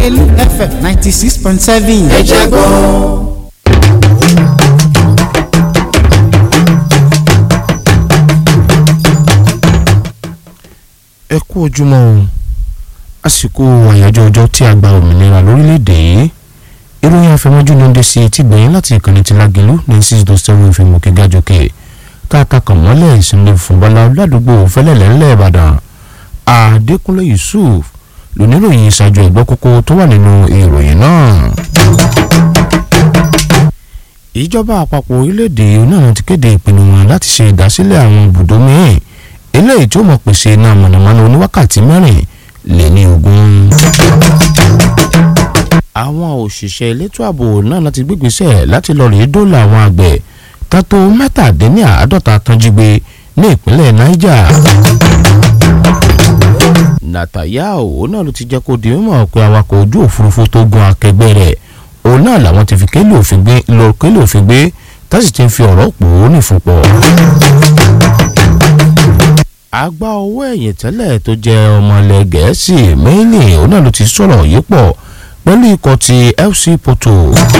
lágẹ̀lú fm ninety six point seven. ẹ jẹ́ gbọ́. ẹ kú ojúmọ́ o àsìkò àyájọ́ ọjọ́ tí a gba òmìnira lórílẹ̀‐èdè yìí ìròyìn àfẹmọ́jú ló ń dé sí etí gbẹ̀yìn láti ìkànnì ti lágẹ̀lú ní six dot seven fm òkè gàjọkè káàkà kàn mọ́lẹ̀ ìsinmi fúnbọ́lá ládùúgbò fẹ́lẹ́lẹ́ ńlẹ̀ ìbàdàn adékúnlé yusuf lóníròyìn ìṣàjò ẹ̀gbọ́ kókó tó wà nínú ìròyìn náà. ìjọba àpapọ̀ orílẹ̀-èdè náà ti kéde ìpinnu wọn láti ṣe ìdásílẹ̀ àwọn ibùdó mìíràn eléyìí tí ó mọ̀ pèsè iná mọ̀nàmọ́ná oníwákàtí mẹ́rin lé ní ogún. àwọn òṣìṣẹ́ elétò ààbò náà láti gbégbèsè láti lọ rèé dóòlà àwọn àgbẹ̀ tátó mẹ́tàdínláàádọ́ta tán jí gbé ní ìpínlẹ̀ niger. Netanyahu òun náà ló ti jẹ́ kó di mímọ̀ pé awakọ̀ ojú òfurufú tó gun akẹgbẹ́ rẹ̀ òun náà làwọn ti fi kélé òfin gbé lọ kélé òfin gbé tá sì ti ń fi ọ̀rọ̀ pò ó nìfúnpọ̀ àgbà owó ẹ̀yìn tẹ́lẹ̀ tó jẹ́ ọmọ ilẹ̀ gẹ̀ẹ́sì mẹ́lì òun náà ló ti sọ̀rọ̀ yìí pọ̀ pẹ̀lú ikọ̀ ti FC Porto.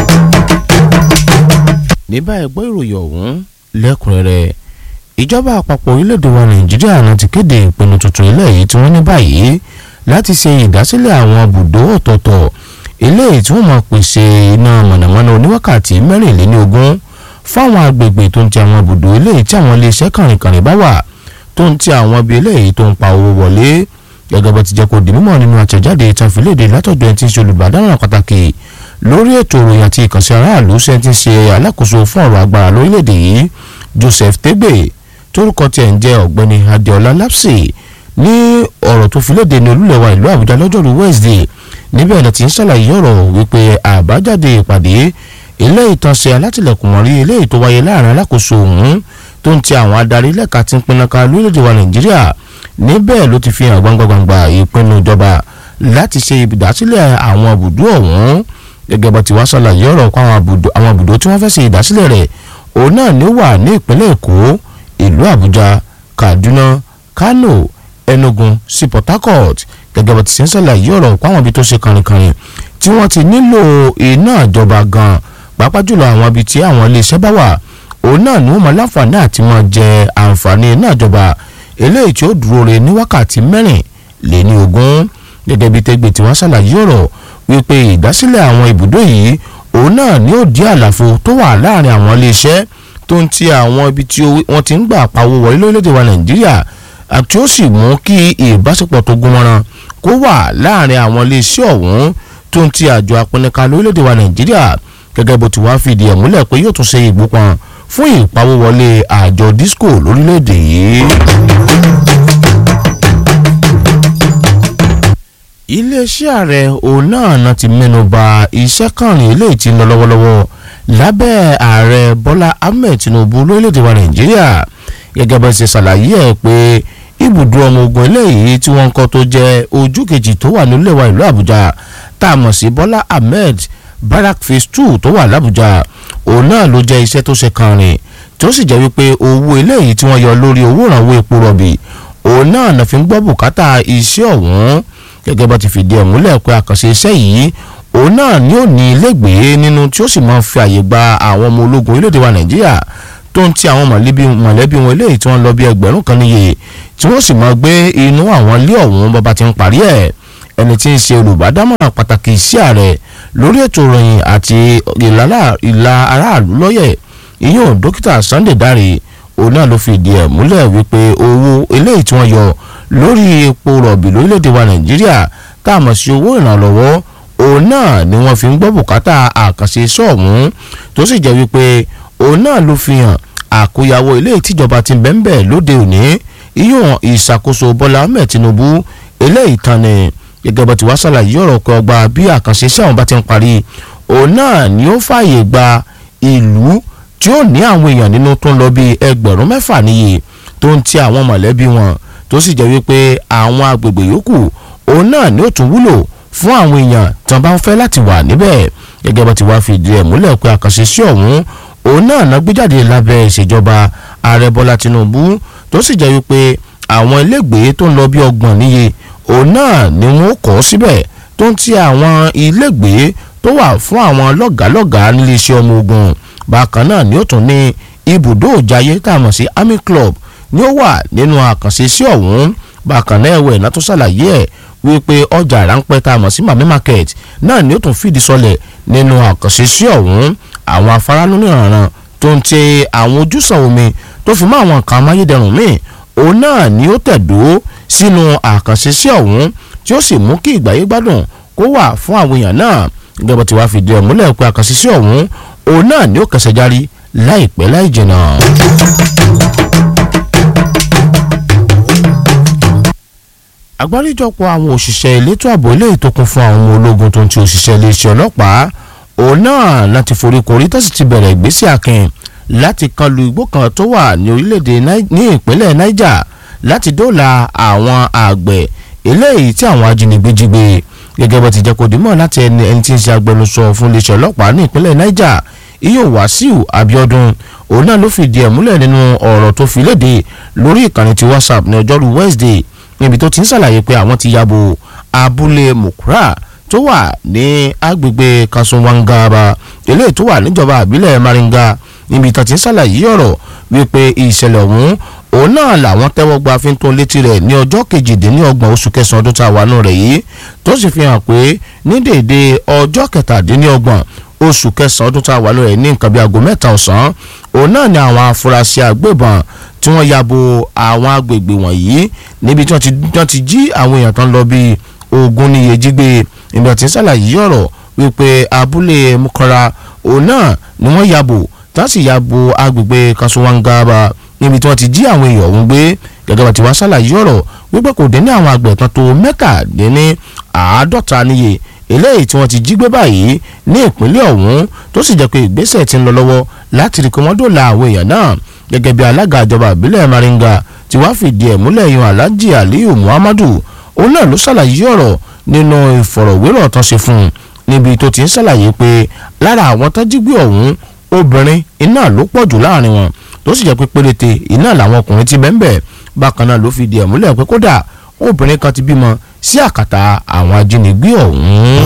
ní báyìí gbọ́ ìròyìn ọ̀hún lẹ́kùnrẹ́rẹ́ ìjọba àpapọ̀ orílẹ̀-èdè wa nàìjíríà náà ti kéde ìpinnu tuntun ilé yìí tí wọ́n ní báyìí láti ṣe ìdásílẹ̀ àwọn bùdó ọ̀tọ̀ọ̀tọ̀ eléyìí tí wọ́n máa pèsè iná mọ̀nàmọ́ná oníwákàtí mẹ́rìnléníogún fáwọn agbègbè tó ń ti àwọn bùdó eléyìí tí àwọn iléeṣẹ́ kàrìnkàrìn bá wà tó ń ti àwọn ibi eléyìí tó ń pa owó wọlé gẹ́gẹ́ bó ti jẹ́ kó di mímọ̀ nínú àtẹ̀jáde ìtànfìlédè látọ̀dọ̀ ẹni tí ń ṣe olùbàdàn pàtàkì lórí ètò ìròyìn àti ìkànsí aráàlú ṣe ti ṣe alákòóso fún ọ̀rọ̀ agbára lórílẹ̀‐èdè yìí Joseph Tegbe torúkọ tiẹ̀ ń jẹ́ ọ̀gbẹ́ni Adéọlá Lapsi ní ọ̀rọ̀ tó fi léde ní olúlẹ̀wà ìlú Àbújá lọ́jọ́rú Wednesday níbẹ̀ ni ti ń ṣàlàyé ọ̀rọ̀ wípé àbájáde ìpàdé ilé ìtànṣe alátìlẹ̀kùnmọ́rí eléyìí tó wáyé láàrin alákòóso ọ̀hún tó ń ti àwọn adarí lẹ́ka tí ń pinaka lórílẹ̀‐èdè wa nàìjíríà níbẹ̀ ló ti fi hàn gbangbangba ìpinnu ìjọba láti ṣe ìdásílẹ̀ àwọn àbùdó ọ̀hún gẹ́gẹ́ bá ti wá ṣàlàyé ọ̀rọ̀ kó àwọn àbùdó tí wọ́n fẹ́ ṣe ìdásílẹ̀ rẹ̀ òun náà ní wà ní ìpínlẹ̀ èkó ìlú àbújá kaduna kano enugu sí port harcourt gẹ́gẹ́ bá ti ṣe ń ṣàlàyé ọ̀rọ̀ kó àwọn ibi tó ṣe kànrìnkànrìn tí wọ́n ti nílò iná ìjọba gan pàápàá jùlọ àwọn ibi tí àwọn iléeṣẹ́ bá wà òun náà ni wọ́n máa láǹfààní àti máa jẹ àǹfààní náà jọba eléyìí tí ó dúró re ní wákàtí mẹ́rin lé ní ogún gẹ́gẹ́ bí tẹ́gbẹ́ tí wọ́n ṣàlàyé ọ̀rọ̀ wípé ìdásílẹ̀ àwọn ibùdó yìí òun náà ni ó di àlàfo tó wà láàrin àwọn iléeṣẹ́ tó ń ti àwọn ibi tí wọ́n ti ń gbà pawó wọlé lórílẹ̀‐èdè wa nàìjíríà àti ó sì mú kí ìbáṣepọ̀ tó gún mọ́ran kó wà láàrin àwọn iléeṣẹ́ ọ̀hún tó ń ti àjọ apẹnìkan lórílẹ̀‐èdè wa nàìjíríà gẹ́gẹ́ bó ti wá fìdí ẹ̀ múlẹ̀ pé yóò tún ṣe ìgbópan fún ìpawówọlé àjọ disco lórílẹ̀‐èdè yìí. iléeṣẹ́ ààrẹ òun náà náà ti mẹ́nu bà iṣẹ́ kànrin eléyìí tí ń lọ lọ́wọ́lọ́wọ́ lábẹ́ ààrẹ bọ́lá ahmed tinubu lórílẹ̀‐èdè wa nàìjíríà gẹ́gẹ́ bá ṣe ṣàlàyé ẹ̀ pé ibùdó ọmọ ogun eléyìí tí wọ́n ń kọ́ tó jẹ́ ojú kejì tó wà nílẹ̀ wa ìlú àbújá tá a mọ̀ sí bọ́lá ahmed barak phase two tó wà lábújá òun náà ló jẹ́ iṣẹ́ tó ṣe kànrin tó sì jẹ́ wípé owó eléyìí tí wọ́n yọ lórí owó ìrànwọ́ epo rọ̀bì òun náà náà fi ń gbọ́ bùkátà iṣẹ́ ọ̀hún gẹ́gẹ́ bá ti fìdí ẹ̀ múlẹ̀ pé àkànṣe iṣẹ́ yìí òun náà ni ó ní ilégbèé nínú tí ó sì máa ń fi àyè gba àwọn ọmọ ológun orílẹ̀-èdè wa nàìjíríà tó ń ti àwọn mọ̀lẹ́bí wọn eléyìí tí wọ́n lọ bí ẹgbẹ̀rún kan níye tí wọ́n sì máa gbé inú àwọn ilé ọ̀hún bàbá ti ń parí ẹ̀ ẹni tí ń ṣe olùbádámọ̀ràn pàtàkì sí ààrẹ lórí ètò ìròyìn àti ìlà aráàlú lọ́yẹ̀ ìyóò dókítà Sunday Dare òun náà ló fìdí ẹ̀ múlẹ̀ wípé owó eléyìí tí wọ́n yọ lórí epo rọ̀bì lórílẹ̀‐èdè wa Nàìjíríà tá a mọ̀ sí owó ìrànlọ́wọ́ òun náà ni wọ́n fi ń gbọ́ bùkátà àkànṣe iṣẹ́ ọ̀hún tó sì jẹ́ wípé òun náà ló fi hàn àkóyawọ́ eléyìí tíjọba ti bẹ́ńbẹ́ lóde òní ìyóò ìṣàkóso Bọ́lá Ahmed Tinubu eléyìí tán ni gẹ́gẹ́ bó ti wá ṣàlàyé ọ̀rọ̀ pé ọgbà bí àkànṣe iṣẹ́ àwọn bá ti ń parí òun náà ni ó fààyè gba ìlú tí ó ní àwọn èèyàn nínú tó ń lọ bí ẹgbẹ̀rún mẹ́fà níye tó ń ti àwọn mọ̀lẹ́bí wọn tó sì jẹ́ wípé àwọn agbègbè yòókù òun náà ni ó tún wúlò fún àwọn èèyàn tí wọ́n bá ń fẹ́ láti wà níbẹ̀ gẹ́gẹ́ bó ti wá fìdí ẹ̀ múlẹ̀ pé àkànṣe iṣẹ́ ọ̀hún òun náà ná gbé jáde lábẹ́ ìṣèjọba ààrẹ Bọ́lá Tinubu tó sì jẹ́ wípé àwọn ilégbèé tó ń lọ bí ọgbọ̀n níye òun náà ni wọ́n kọ́ síbẹ̀ tó ń ti àwọn ilégbèé tó wà fún àwọn lọ́gàálọ́gàá níléeṣẹ́ ọmọ ogun bákan náà ni ó tún ní ibùdó òjayé tá a mọ̀ sí army club ni ó wà nínú àkànṣe sí ọ̀hún bákan náà ẹ̀wẹ̀ náà tó ṣàlàyé ẹ̀ wípé ọjà ráńpẹ́ tá a mọ̀ sí mami market náà ni ó tún fìdí sọlẹ̀ nínú àkànṣe sí ọ̀hún àwọn afárá lónìí ìrànràn tó ń tẹ àwọn ojúsàn omi tó fi mọ́ àwọn nǹkan amáyédẹrùn míì òun náà ni ó tẹ̀dó sínú àkànṣe sí ọ̀hún tí ó sì mú kí ìgbáyé gbádùn kó wà fún àwọn èèyàn náà gẹ́gẹ́ bó ti wá fìdí ẹ̀ múlẹ̀ pé àkànṣe sí ọ̀hún òun náà ni ó kẹsẹ̀ járí láìpẹ́ láì jìnnà. àgbáríjọpọ̀ àwọn òṣìṣẹ́ elétò ààbò eléyìí tó kún fún àwọn ọmọ ológun tó ń ti òṣìṣẹ́ iléeṣẹ́ ọlọ́pàá òun náà láti foríkorí tó sì ti bẹ̀rẹ̀ ìgbésẹ̀ akin láti kan lu igbó kan tó wà ní orílẹ̀-èdè ní ìpínlẹ̀ Niger láti dóòlà àwọn àgbẹ̀ eléyìí tí àwọn ajínigbé jí gbé gẹ́gẹ́ bó ti jẹ́ kó dìímọ̀ láti ẹni ẹni tí ń ṣe agbẹnusọ fún iléeṣẹ́ ọlọ́pàá ní ìpínlẹ̀ Niger iyo Wàsíù Abíọ́dún òun náà ló fìdí ẹ̀ múlẹ̀ nínú ọ̀rọ̀ tó fi léde lórí ìkànnì ti WhatsApp ní ọjọ́rú Wednesday níbi tó ti ń ṣàlàyé pé àwọn ti yabo abúlé Mukra tó wà ní agbègbè Kasumwangaba eléyìí tó wà níjọba àbílẹ̀ Maringa níbi tó ti ń ṣàlàyé ọ̀rọ̀ wípé ìṣẹ̀lẹ̀ ọ̀hún òun náà làwọn tẹ́wọ́ gba fi ń tó létí rẹ̀ ní ọjọ́ kejìdínlọ́gbọ̀n oṣù kẹsàn-án ọdún tá a wà nù rẹ̀ yìí tó sì fi hàn pé ní dèédé ọjọ́ kẹtàdínlọ́gbọ̀n oṣù kẹsàn-án ọdún tá a wà nù rẹ̀ ní nǹkan bí aago mẹ́ta ọ̀sán òun náà ni àwọn afurasí agbébọn tí wọ́n ya bo àwọn agbègbè wọ̀nyí níbi tí wọ́n ti jí àwọn èèyàn tán lọ bíi ogún níye jígbé ìgbà tí ń ṣàlàyé ọ̀rọ̀ wípé abúlé mukara òun náà ni wọ́n ya bò tá sì ya bo agbègbè kasuwangaba níbi tí wọ́n ti jí àwọn èèyàn ọ̀hún gbé gẹ́gẹ́ bá ti wá ṣàlàyé ọ̀rọ̀ wípé kò dín ní àwọn àgbẹ̀ kan tó mẹ́tàdínní àádọ́ta níye eléyìí tí wọ́n ti jí gbé báyìí ní ìpínlẹ̀ ọ̀hún tó sì jẹ́ pé ìgbésẹ̀ ti ń lọ lọ́wọ́ láti rí kí wọ́n dóòlà àwọn èèyàn náà gẹ́gẹ́ bí alága ìjọba ìbílẹ̀ Maringa tí wàá fìdí ẹ̀ múlẹ̀ yan Alhaji Aliyu Muhammadu òun náà ló ṣàlàyé ọ̀rọ̀ nínú ìfọ̀rọ̀wérọ̀ tó ṣe fún un níbi tó ti ń ṣàlàyé pé lára àwọn tó jí gbé ọ̀hún obìnrin iná ló pọ̀ jù láàrin wọn tó sì jẹ́ pé péréte iná làwọn ọkùnrin ti bẹ́ẹ̀ bákan náà ló fìdí ẹ̀ múlẹ̀ pé kódà obìnrin kan ti bímọ sí àkàtà àwọn ajínigbé ọ̀hún.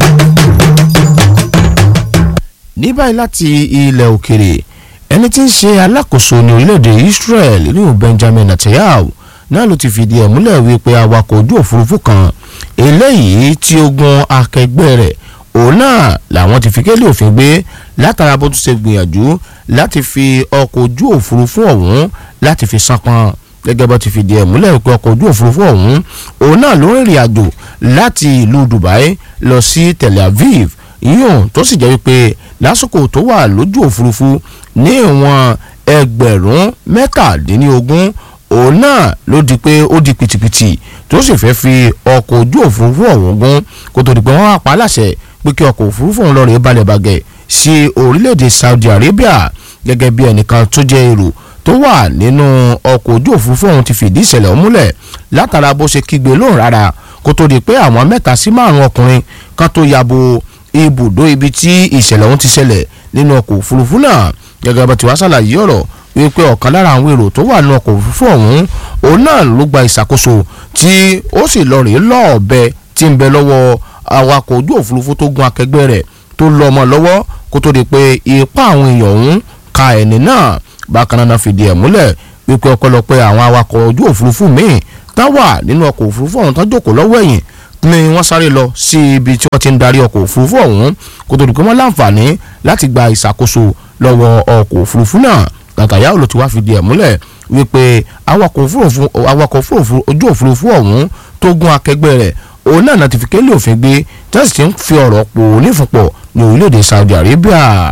ní báyìí láti ilẹ̀ òkèrè ẹni tí ń ṣe alákòóso ní orílẹ̀-èdè Israel ní Benjamin Netanyahu náà ló ti fìdí ẹ̀ múlẹ̀ wípé awakọ̀ ojú òfurufú kan eléyìí tí ó gun akẹgbẹ́ rẹ̀ òun náà làwọn ti fi kélé òfin gbé látara bó tún ṣe gbìyànjú láti fi ọkọ̀ ojú òfurufú ọ̀hún láti fi sápọn gẹ́gẹ́ bó ti fìdí ẹ̀ múlẹ̀ pé ọkọ̀ ojú òfurufú ọ̀hún òun náà ló rìnrìn àjò láti ìlú Dubai lọ sí Tel Aviv yíyùn tó sì jẹ́ wípé lásìkò tó wà lójú òfurufú ní ìwọ̀n ẹgbẹ̀rún mẹ́tàdínlógún òun náà ló di pé ó di pìtìpìtì tó sì fẹ́ fi ọkọ̀ ojú òfurufú ọ̀hún gún kó tó di pé wọ́n wá pa á láṣẹ pé kí ọkọ̀ òfurufú ọ̀hún lọ́ọ́ rẹ̀ balẹ̀ bàgẹ́ sí orílẹ̀-èdè Saudi Arabia gẹ́gẹ́ bí ẹnìkan tó jẹ́ èrò tó wà nínú ọkọ̀ ojú òfurufú ọ̀hún ti fìdí ìṣẹ̀lẹ̀ ọ̀hún múlẹ̀ látara bó ṣe kígbe lóhùn rárá kó tó di pé àwọn mẹ́ta sí márùn-ún ọkùnrin kan tó yabo ibùdó ibi tí ìṣẹ̀lẹ̀ ọ̀hún ti ṣẹlẹ̀ nínú ọkọ̀ òfurufú náà gẹ́gẹ́ bá ti wá ṣàlàyé ọ̀rọ̀ wípé ọ̀kan lára àwọn èrò tó wà nínú ọkọ̀ òfurufú ọ̀hún òun náà ló gba ìṣàkóso tí ó sì lọ rèé lọ́ọ̀bẹ tí ń bẹ lọ́wọ́ awakọ̀ ojú òfurufú tó gun akẹgbẹ́ rẹ̀ tó lọ ọmọ lọ́wọ́ kó tó di pé ipá àwọn èèyàn ọ̀hún ka ẹni náà bákan náà fìdí ẹ̀ múlẹ̀ wípé ọ̀pọ̀lọpọ̀ àwọn awakọ̀ ojú òfurufú míì tá wà nínú ọkọ̀ òfurufú ọ̀hún tán jókòó lọ́wọ́ ẹ̀yìn ni wọ́n sáré lọ sí ibi tí wọ́n ti ń darí ọkọ̀ òfurufú ọ̀hún kó tó di pé wọ́n láǹfààní láti gba ìṣàkóso lọ́wọ́ ọkọ̀ òfurufú náà Netanyahu ló ti wá fìdí ẹ̀ múlẹ̀ wípé awakọ̀ òfurufú awakọ̀ òfurufú ojú òfurufú ọ̀hún tó gún akẹgbẹ́ rẹ̀ òun náà náà ti fi kélé òfin gbé tẹ́sí ti ń fi ọ̀rọ̀ pò nífúnpọ̀ ní orílẹ̀-èdè Saudi Arabia.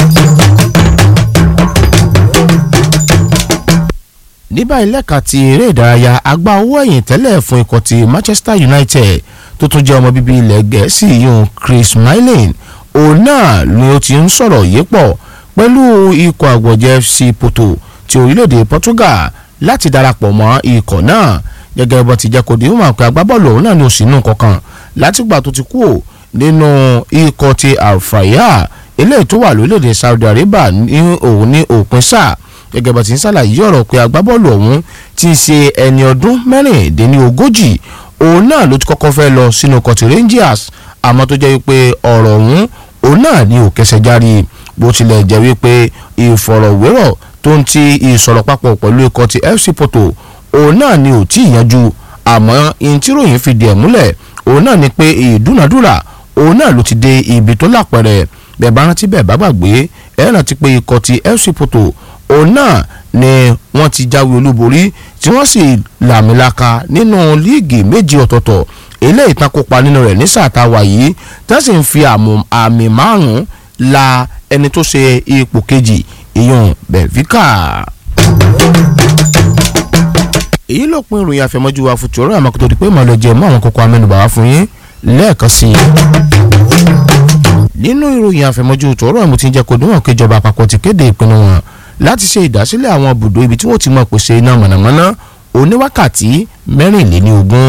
ní báyìí lẹ́ka ti eré ìdárayá agbá owó ẹ̀yìn tẹ́lẹ̀ fún ikọ̀ ti Manchester United tó tún jẹ́ ọmọ bíbí ilẹ̀ gẹ̀ẹ́sì yun Chris Smalling òun náà ni ó ti ń sọ̀rọ̀ yìí pọ̀ pẹ̀lú ikọ̀ àgbọ̀jẹ̀ FC Porto ti orílẹ̀-èdè Portugal láti darapọ̀ mọ́ ikọ̀ náà gẹ́gẹ́ bó ti jẹ́ kó di mọ̀ pé agbábọ́ọ̀lù òun náà ní òsínú kankan látìgbà tó ti kú nínú ikọ̀ ti Al-Fayha eléyìí tó wà lórílẹ̀-èdè Saudi Arabia ní òun ní òpin sáà gẹ́gẹ́ bó ti ń ṣàlàyé ọ̀rọ̀ pé agbábọ́ọ̀lù ọ̀hún ti ṣe ẹni ọdún mẹ́rìndínlógójì òun náà ló ti kọ́kọ́ fẹ́ lọ sínú ikọ̀ ti Rangers àmọ́ tó jẹ́ wípé ọ̀rọ̀ ọ̀hún òun náà ni ò kẹsẹ̀ járí bó tilẹ̀ jẹ́ wípé ìfọ̀rọ̀wérọ̀ tó ń ti ìsọ̀rọ̀ papọ̀ pẹ̀lú ikọ̀ ti FC Porto òun náà ni ò tí ì yanjú àmọ́ ihun tí ròyìn fi di ẹ̀ múlẹ̀ òun náà ni pé ìdúnàdúrà òun náà ló ti dé ibi tó lápẹ̀rẹ̀ bẹ́ẹ̀ bá rántí bẹ́ẹ̀ bá gbàgbé ẹ̀ rántí pé ikọ̀ ti FC Porto òun náà ni wọ́n ti jáwé olúborí tí wọ́n sì làmìlaka nínú líìgì méjì ọ̀tọ̀ọ̀tọ̀ eléyìí tán kópa nínú rẹ̀ ní sáà tá a wà yìí tá sì ń fi àmì márùn-ún la ẹni tó ṣe ipò kejì ìyọ̀n Benfica èyí ló pin ìròyìn àfẹmọ́jú wa fún tòró àmọ́ kó tó di pé màá lọ jẹ mọ́ àwọn kókó amẹ́nubà wá fún yín lẹ́ẹ̀kan sí i. nínú ìròyìn àfẹmọ́jú tòró àmọ́ tí ń jẹ́ kó níwọ̀n kéjọba àpapọ̀ ti kéde ìpinnu wọn láti ṣe ìdásílẹ̀ àwọn ibùdó ibi tí wọ́n ti mọ̀ pèsè iná mọ̀nàmọ́ná oníwákàtí mẹ́rìnléníogún.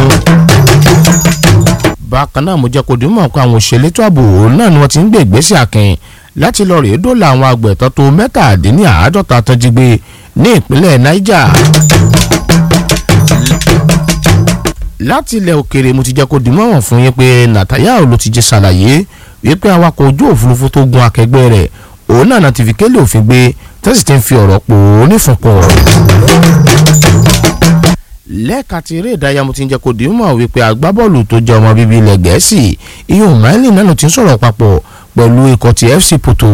bákan náà mo jẹ́ kó níwọ̀n pé àwọn òṣèlétò ààbò náà ni wọ́n ti ń gbé ìgbésẹ̀ akin láti lọ rèé dóòlà àwọn àgbẹ̀tọ́ tó mẹ́tàdínláàádọ́ta tó jí gbé ní ìpínlẹ̀ Niger láti ilẹ̀ òkèrè mo ti jẹ́ kó dìmọ̀ràn fún yín pé Netanyahu ló ti jẹ́ ṣàlàyé wípé awakọ̀ ojú òfurufú tó gun akẹgbẹ́ rẹ̀ òun náà ti fi kélé òfin gbé tẹ́sí ti ń fi ọ̀rọ̀ pò ó nífọ̀pọ̀. lẹ́ẹ̀ka ti eré ìdárayá mo ti ń jẹ́ kó dìmọ̀ wípé agbábọ́ọ̀lù tó jẹ́ ọmọ bíbí ilẹ̀ gẹ̀ẹ́sì ihò máìlì náà ló ti ń sọ̀rọ̀ papọ̀ pẹ̀lú ikọ̀ ti FC Porto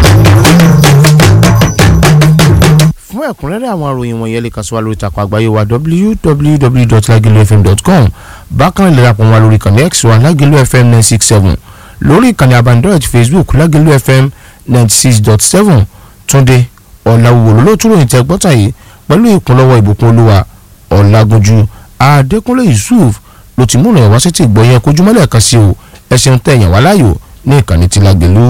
fún ẹ̀kúnrẹ́rẹ́ àwọn àròyìn wọ̀nyẹn lè kàn sí wa lórí ìtàkùn àgbáyé wa www.lagilofm.com bákan lè rapọ̀ wa lórí ìkànnì x wa Lagelu FM nine six seven lórí ìkànnì abandoned Facebook Lagelu FM ninety six dot seven Túndé Ọ̀làwùwò ló tún ròyìn tẹ gbọ́tà yìí pẹ̀lú ìkúnlọ́wọ́ ìbùkún olúwa Ọ̀làgúnjú Adékúnlé Yusuf ló ti múnà ẹ̀wá sí ti gbọ́ yẹn kójúmọ́lẹ̀ kan sí o ẹ ṣeun tẹ̀yàn wá láyò ní ìkànnì ti Lagelu.